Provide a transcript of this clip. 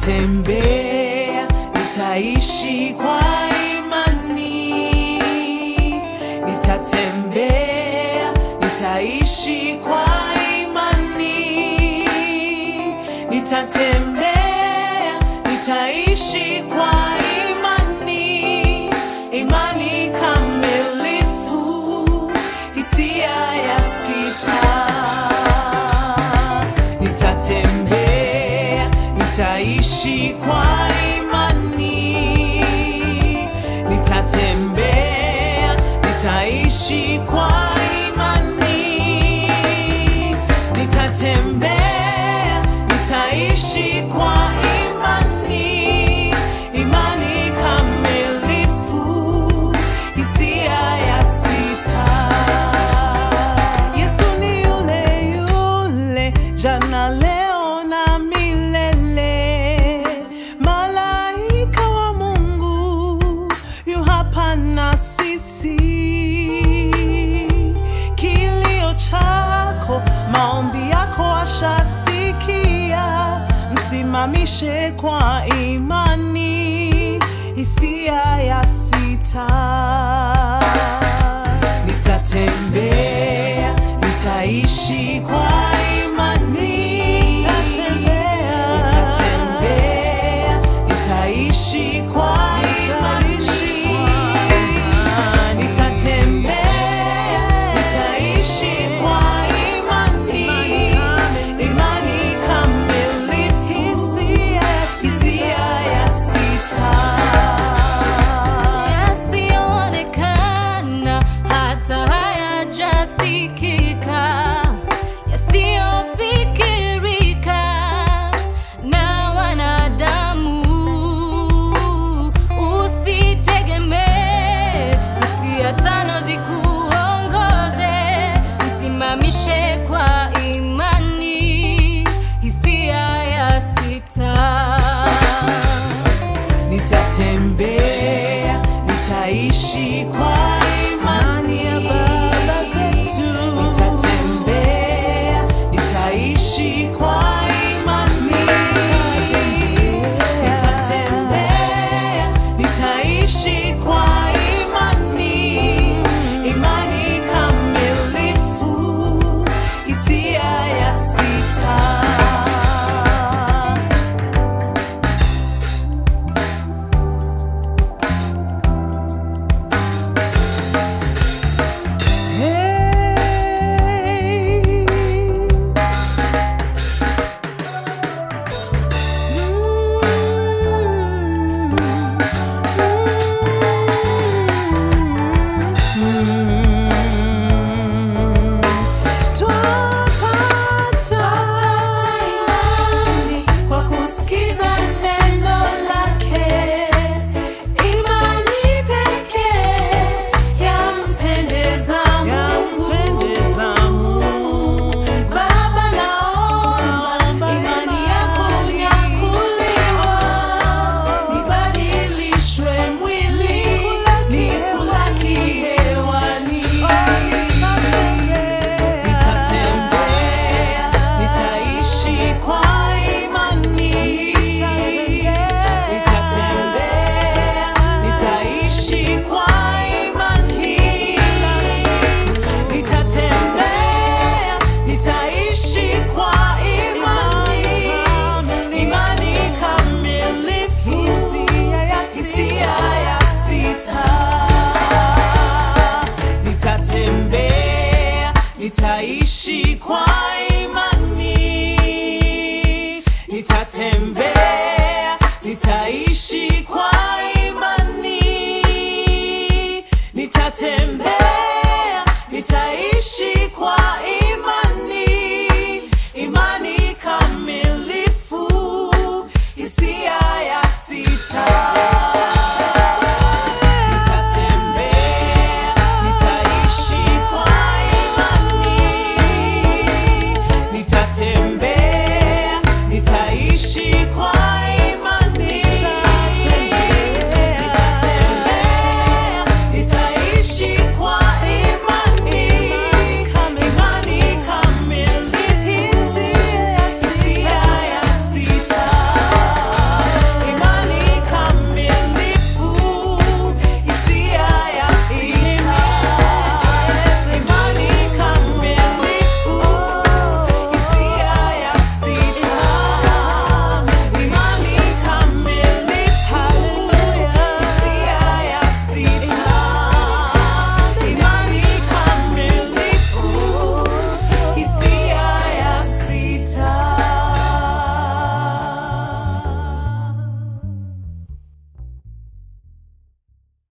nitatembea, nitaishi kwa imani, nitatembea, nitaishi kwa imani, nitatembea, nitaishi kwa imani, imani kamilifu, hisia ya sita nitatembea, nitaishi kwa imani, nitatembea, nitaishi kwa imani, nitatembea, nitaishi kwa imani, imani kamilifu, hisia ya sita. Yesu ni yule yule jana leo na milele, malaika wa Mungu yu hapa na sisi. Kilio chako, maombi yako ashasikia, msimamishe kwa imani, hisia ya sita nitatembea, nitaishi kwa imani, nitatembea, nitaishi kwa imani, nitatembea, nitaishi kwa imani, imani kamilifu, hisia ya sita. yasiyoonekana hata hayajasikika, yasiyofikirika na wanadamu. Usitegemee hisia tano zikuongoze, msimamishe kwa imani, hisia ya sita. Nitatembea, nitaishi kwa imani ya baba zetu. Nitatembea, nitaishi kwa imani. Nitatembea, nitaishi kwa imani. Imani kamilifu, hisia ya sita. Hey. Twapata imani kwa kusikiza neno lake, imani pekee yampendeza Mungu. Baba, naomba imani yako unyakuliwa, nibadilishwe mwili, nikulaki hewani. Nitatembea, nitaishi kwa imani. Nitatembea, nitaishi kwa imani. Nitatembea, nitaishi kwa imani. Imani kamilifu, hisia ya sita. Nitatembea, nitaishi kwa imani. Nitatembea, nitaishi kwa imani. Nitatembea, nitaishi kwa imani.